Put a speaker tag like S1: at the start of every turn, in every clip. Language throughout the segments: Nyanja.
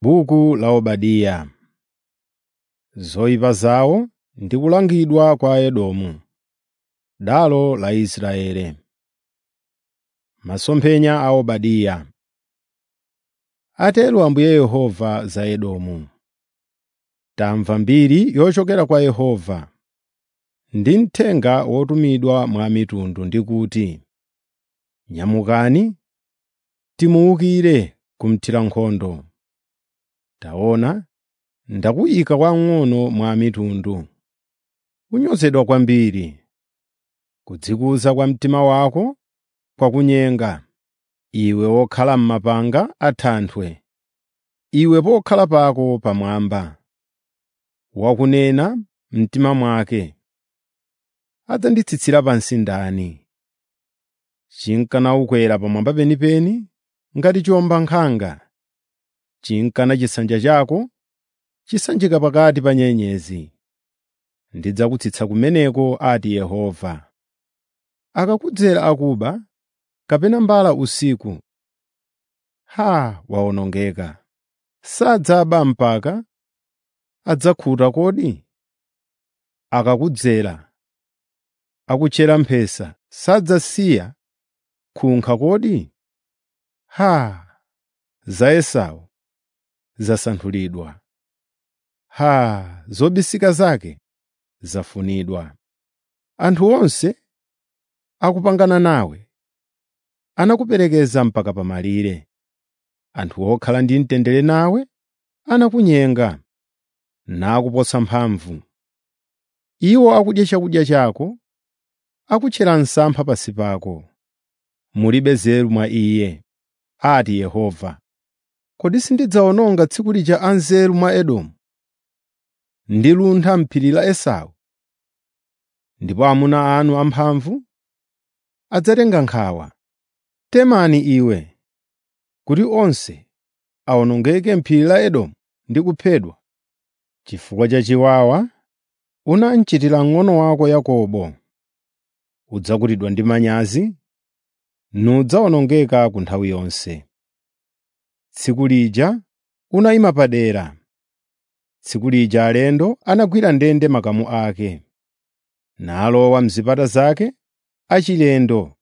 S1: Buku la Obadiya. Zoyipa zawo ndi kulangidwa kwa Edomu, dalo la Israeli. Masomphenya a Obadiya. Atero Ambuye Yehova za Edomu. Tamva mbiri yochokera kwa Yehova, ndi mthenga wotumidwa mwa mitundu ndi kuti, “Nyamukani, timuwukire kumthira nkhondo. Taona, ndakuyika wamng'ono mwa mitundu, kunyozedwa kwambiri, kudzikuza kwa mtima wako kwakunyenga, iwe wokhala m'mapanga a thanthwe, iwe pokhala pako pamwamba. Wakunena m'mtima mwake, “Adzanditsitsira pansi ndani?” Chinkana ukwera pamwamba penipeni ngati chiwombankhanga, chinkana chisanja chako chisanjika pakati pa nyenyezi. Ndidzakutsitsa kumeneko, ati Yehova. Akakudzera akuba kapena mbala usiku, haa wawonongeka! Sadzaba mpaka adzakhuta kodi? Akakudzera akutchera mphesa, sadzasiya khunkha kodi? Haa! Za Esau zasanthulidwa, haa! Zobisika zake zafunidwa. Anthu onse akupangana nawe anakuperekeza mpaka pamalire. Anthu okhala ndi mtendere nawe anakunyenga, nakuposa mphamvu. Iwo akudya chakudya chako, akutchera msampha pansi pako. Mulibe nzeru mwa Iye, ati Yehova. Kodi sindidzawononga tsiku lija anzeru mwa Edomu, ndiluntha m'phiri la Esau? Ndipo amuna anu amphamvu adzatenga nkhawa. Temani iwe, kuti onse awonongeke m'phiri la Edomu ndi kuphedwa, chifukwa cha chiwawa unamchitira mng'ono wako Yakobo. Udzakutidwa ndi manyazi, nudzawonongeka ku nthawi yonse. Tsiku lija unayima padera, tsiku lija alendo anagwira ndende makamu ake, nalowa m'zipata zake achilendo,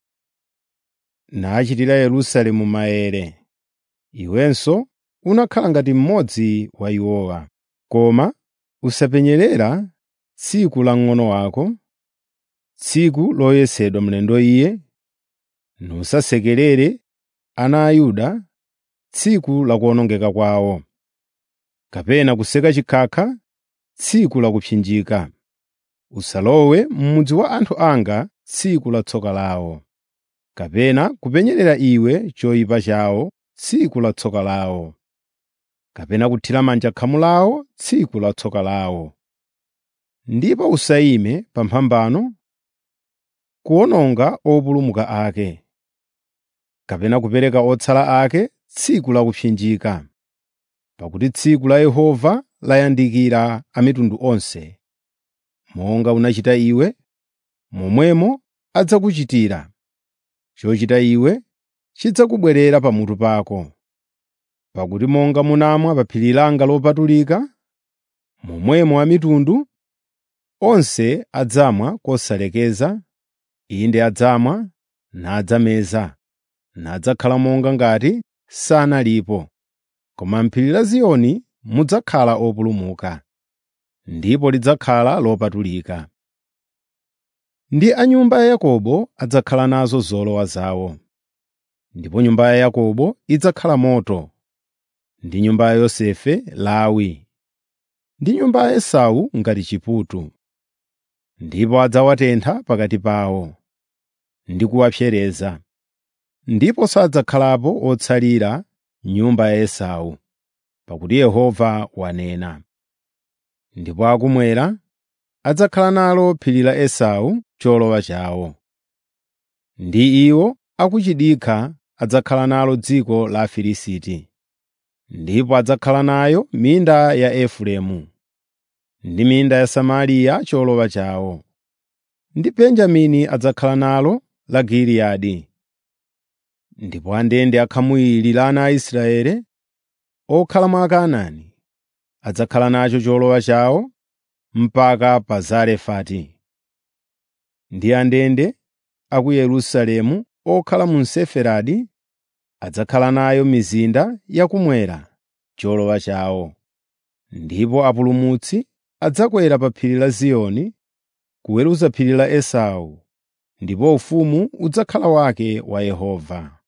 S1: nachitira Yerusalemu maere. Iwenso unakhala ngati mmodzi wa iwowa. Koma usapenyerera tsiku la mng'ono wako, tsiku loyesedwa mlendo iye, nusasekerere ana a Yuda tsiku la kuwonongeka kwawo, kapena kuseka chikhakha tsiku la kupsinjika. Usalowe m'mudzi wa anthu anga tsiku la tsoka lawo, kapena kupenyerera iwe choyipa chawo tsiku la tsoka lawo, kapena kuthira manja khamu lawo tsiku la tsoka lawo. Ndipo usayime pamphambano kuwononga opulumuka ake, kapena kupereka otsala ake tsiku la kupsinjika. Pakuti tsiku la Yehova layandikira a mitundu onse. Monga unachita iwe, momwemo adzakuchitira. Chochita iwe chidzakubwerera pamutu pako. Pakuti monga munamwa pa phiri langa lopatulika, momwemo a mitundu onse adzamwa kosalekeza, inde adzamwa nadzameza, nadzakhala monga ngati sanalipo. Koma m'phiri la Ziyoni mudzakhala opulumuka, ndipo lidzakhala lopatulika. Ndi a nyumba ya Yakobo adzakhala nazo zolowa zawo. Ndipo nyumba ya Yakobo idzakhala moto, ndi nyumba ya Yosefe lawi, ndi nyumba ya Esau ngati chiputu. Ndipo adzawatentha pakati pawo, ndi kuwapsereza. Ndipo sadzakhalapo otsalira nyumba ya Esau, pakuti Yehova wanena. Ndipo akumwera adzakhala nalo phiri la Esau cholowa chawo. Ndi iwo akuchidikha adzakhala nalo dziko la Afilisti. Ndipo adzakhala nayo minda ya Efereimu, ndi minda ya Samariya cholowa chawo. Ndi Benjamini adzakhala nalo la Giliyadi. Ndipo andende akhamu ili la ana a Israeli okhala mwa Akanaani adzakhala nacho cholowa chawo mpaka pa Zarefati. Ndi andende a ku Yerusalemu okhala mu Sefaradi adzakhala nayo mizinda yakummwera cholowa chawo. Ndipo apulumutsi adzakwera pa phiri la Ziyoni kuweruza phiri la Esau, ndipo ufumu udzakhala wake wa Yehova.